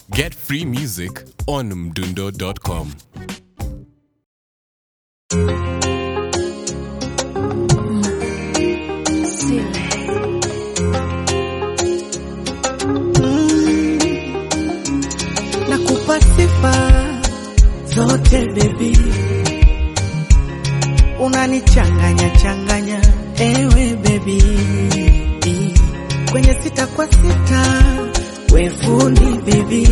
Get free music on mdundo.com. Nakupa sifa zote baby, unanichanganya changanya ewe baby, kwenye sita kwa sita we fundi baby,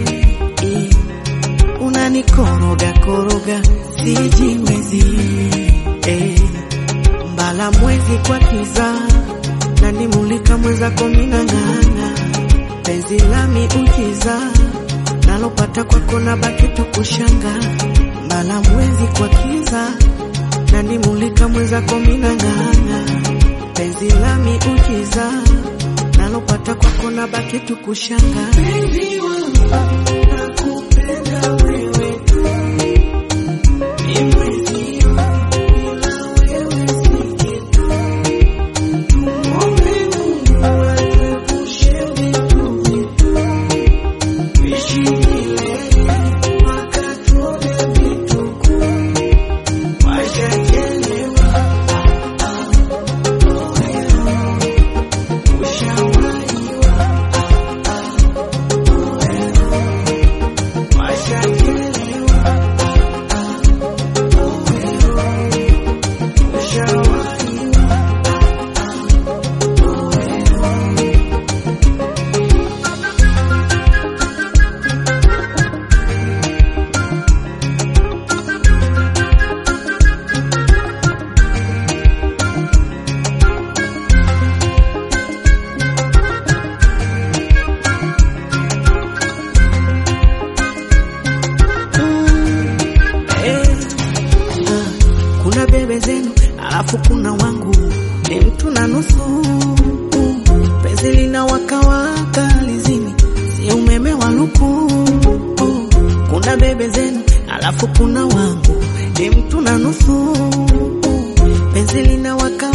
unanikoroga koroga sijiwezi eh, mbala mwezi kwa kiza nanimulika mwenzako minang'ang'a penzi lami ukiza nalopata kwako na baki tukushanga mbala mwezi kwa kiza nanimulika mwenzako minang'ang'a penzi lami ukiza nalopata kwako na baki tukushanga Penzi wangu, nakupenda wewe tu. Ni mwezio, bila wewe si kitu. Muombe Mungu atuepushe vitu vitu. Tuishi milele, mpaka tuone vituko. Washachelewa, ah, ah, oeo. Ushawahiwa, ah, ah, oeo. Washachelewa, ah, ah, oeo. Ushawahiwa, Eh, ah, kuna bebe zenu alafu kuna wangu ni mtu na nusu penzi lina wakawaka lizini si umeme wa luku kuna bebe zenu alafu kuna wangu ni mtu na nusu penzi lina waka